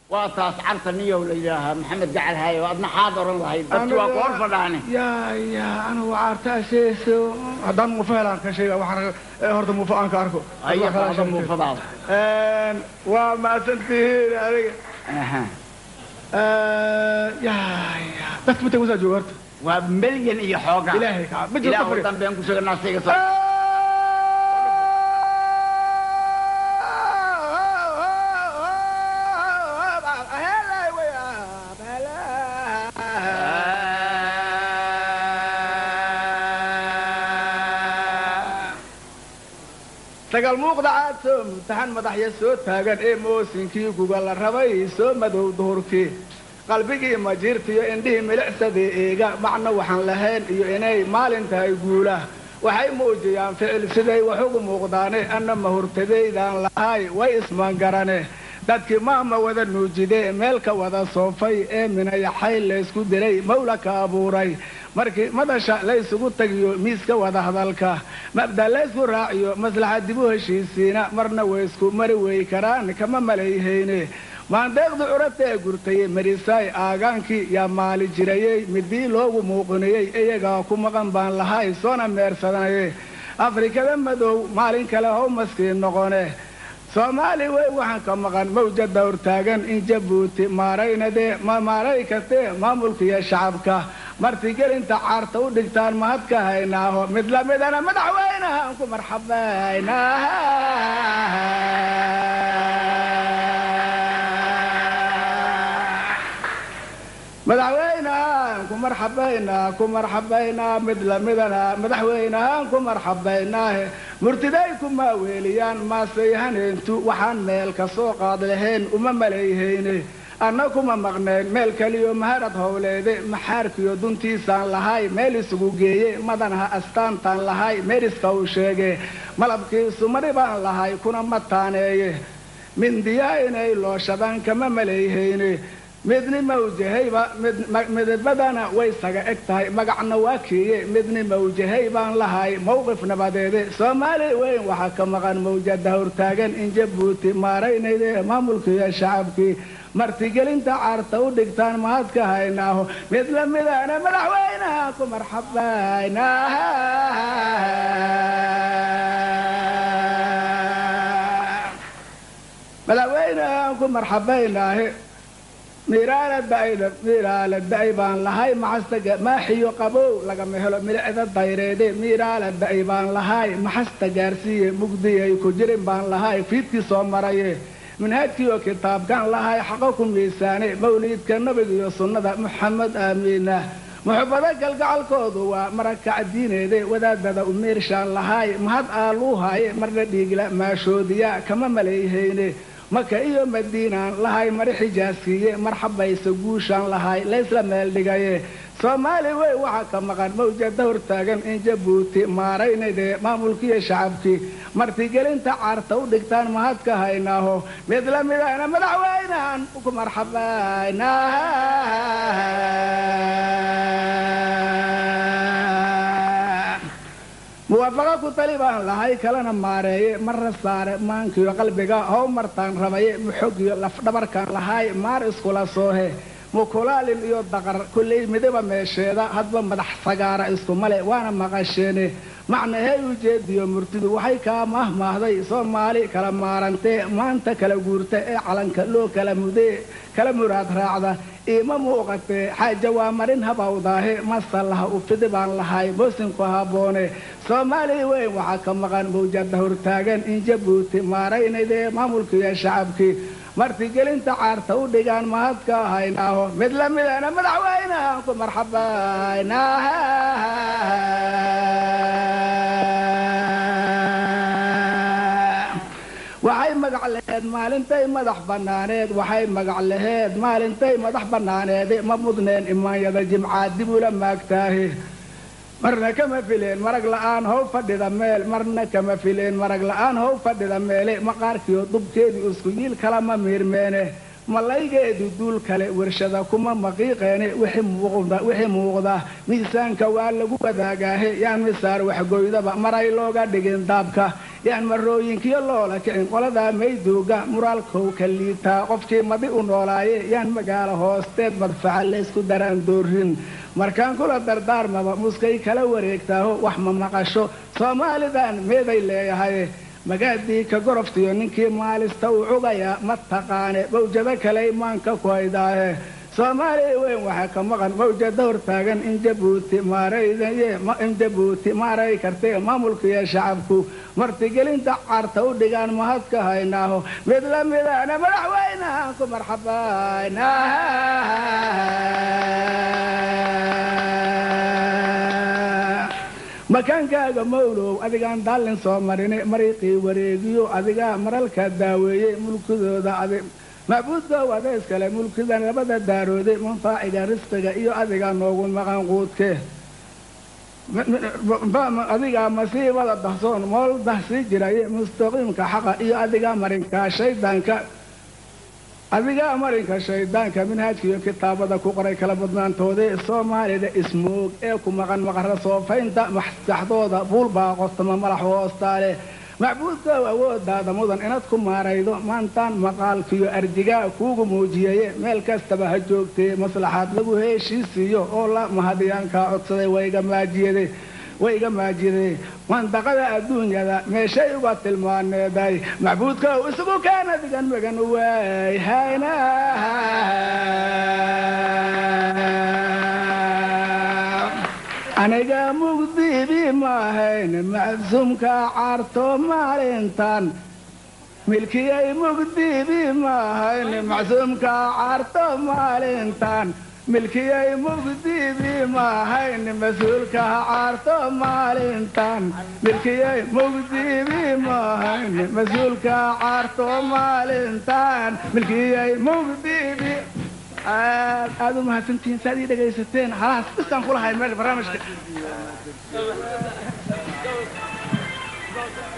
waa taas carta niyow la yidhaahaa maxamed gacal haayo adna xaad oran lahayd dadki waa ku hor fadhaane yaa yaa anigu caartaa sheegayso haddaan muufo helaan ka sheega waxaan eh, horta muufo aan ka arko haya qaada muufadaada Een, waa mahadsantihiin adiga Aha. Een, yaa yaa dadka mata wasaa jooga horta waa milyan iyo xoogaa ilaahay kaa ma jirto ilaahu fari dambeen ku sheegnaa siga soo sagal muuqda caad soo mutaxan madaxya soo taagan ee moosinkii guga la rabay soo madow duhurkii qalbigii majiirtiyo indhihii milicsadii eega macno waxaan lahayn iyo inay maalin tahay guula waxay muujiyaan ficil siday wax ugu muuqdaane anna mahurtadaydaan lahay way ismangarane dadkii maama wada nuujidee meel ka wada soofay ee minayaxay laysku diray mawla ka abuuray markii madasha laysugu tagiyo miiska wada hadalka mabda laysku raaciyo maslaxa dib u heshiisiina marna waysku mari wey karaan kama malayhayne maandeeqdu curabta ee gurtayey marisaay aagaankii yaa maali jirayey midii loogu muuqinayey iyagaa ku maqan baan lahay soona meersanaye afrikada madow maalin kale how maskiin noqone soomaali wey waxaan ka maqan mawjada hortaagan in jabuuti maaraynadee ma maaray kastee maamulkiiyo shacabka martigelinta caarta u dhigtaan mahad ka haynaaho mid lamidana madaxweynahaan ku marxabaynaa madaxweynahaan ku marxabaynaa ku marxabaynaa mid lamidana madaxweynahaan ku marxabaynaahe murtiday ku maaweeliyaan maasayhaneentu waxaan meel ka soo qaad lahayn uma malayhayne anna kuma maqnayn meel keliyo maharad howleede maxaarkiyo duntiisaan lahay meel isugu geeye madanaha astaantaan lahay meeriska uu sheege malabkiisu mari baan lahay kuna mataaneeye mindiyaa inay looshadaan kama malayhayne midni mawjahayba midibadana way saga eg tahay magacna waa kiiye midni mawjahay baan lahay mowqif nabadeede soomaali weyn waxaa ka maqan mawjada hortaagan in jabuuti maaraynayde maamulkiiyo shacabkii martigelinta caarta u dhigtaan mahad ka haynaaho mid lamidana madaxweynaha ku marxabaynaa madaxweynahaan ku marxabaynaahe miiraala da'ayda miiraala da'ay baan lahay maxastaga maaxiyo qabow lagama helo milicda dayreede miiraala da'ay baan lahay maxasta gaarsiiye mugdiyay ku jirin baan lahay fiidkii soo maraye manhaajkiioo kitaabkan lahay xaqo ku miisaane mawliidka nabiga iyo sunnada muxamed aamiina muxubado galgacalkoodu waa marakac diineede wadaadada u miirshaan lahay mahad aaluuhaaye marna dhiigla maashoodiya kama malayhayne maka iyo madiinaan lahay mari xijaaskiiye marxabayse guushaan lahay laysla meel dhigaye soomaali wey waxaa ka maqan mawjada hortaagan in jabuuti maaraynayde maamulkiiyo shacabkii martigelinta caarta u dhigtaan mahad ka haynaaho mid lamidana madaxweynahan ku marxabaynaa muwaafaqa ku tali baan lahay kalena maareeye marra saare maankiyo qalbiga how martaan rabaye muxogiyo lafdhabarkaan lahay maar iskula soohe mukulaalin iyo daqar kullay midaba meesheeda hadba madax sagaara iskumale waana maqasheene macnahey ujeediyo murtidu waxay kaa mahmaahday soomaali kala maarantee maanta kala guurta ee calanka loo kala mudee kala muraad raacda iima muuqatee xaaja waa marin habawdaahe masallaha u fidi baan lahay moosinku habboone soomaali weyn waxaa ka maqan mawjada hortaagan in jabuuti maaraynayde maamulkiiyo shacabkii martigelinta caarta u dhigaan mahad ka haynaaho mid lamidana madaxweynahan ku marxabaynaa waxay magac laheed maalintay madax bannaaneed waxay magac laheed maalintay madax bannaaneede ma mudneen imaanyada jimcaad dib ula maagtaahe marna kama fileen marag la'aan how fadhida meel marna kama fileen marag la'aan how fadhida meele maqaarkiyo dubkeedii isku yiil kalama miirmeene malaygeedu duul kale warshada kuma maqiiqeene wixii muuqda miisaanka waa lagu wadaagaahe yaan misaar waxgoydaba maray looga dhigin daabka yaan marooyinkiyo loola kicin qoladaa mayduuga muraalkow ka liitaa qofkii madi u noolaaye yaan magaalo hoosteed madfaca laysku daraan doorin markaan kula dardaarmaba muskay kala wareegtaaho wax ma maqasho soomaalidan meeday leeyahay magaadii ka goroftiyo ninkii maalista uu cugayaa ma taqaane mawjado kale imaanka ku haydaahe soomaaliya weyn waxaa ka maqan mawjada hortaagan in jabuuti in jabuuti maaray kartay maamulkiiyo shacabku martigelinta carta u dhigaan mahad ka haynaaho mid la midana madaxweynehan ku marxabayna makaankaaga mawlow adigaan daallin soo marine mariiqii wareegiyo adigaa maralka daaweeyey mulkidooda macbuudkoow adayskale mulkidan labada daarooday manfaaciga risqiga iyo adigaa noogu maqan quudke adigaa masiibada dahsoon mool dahsii jiraye mustaqiimka xaqa iyo adigaa marinkaa shaydaanka adigaa marinka shaydaanka minhaajkiiyo kitaabada ku qoray kala badnaantoodee soomaalida ismoog ee ku maqan maqara soofaynta maskaxdooda buulbaa qostama malax hoostaale macbuudkoow awoodaada mudan inaad ku maaraydo maantaan maqaalkiyo arjigaa kuugu muujiyaye meel kastaba ha joogtee maslaxaad lagu heeshiisiiyo oo la mahadiyaankaa codsaday wayga maajiyade wayga maajiyade mandaqada adduunyada meeshay uga tilmaaneeday macbuudkoow isugu keena digan magan waay hayna aniga mugdibi maahayn macsuumka caarto maalintan milkiyay mugdibi maahayn macsuumka caarto maalintan milkiyay mugdibi maahayn mas-uulka caarto maalintan milkiyay mugdibi maahayn mas-uulka caarto maalintan milkiyay mugdibi aad aad u mahadsantihiin saad ii dhegaysateen halahaas bisaan kulahay meel barnaamijka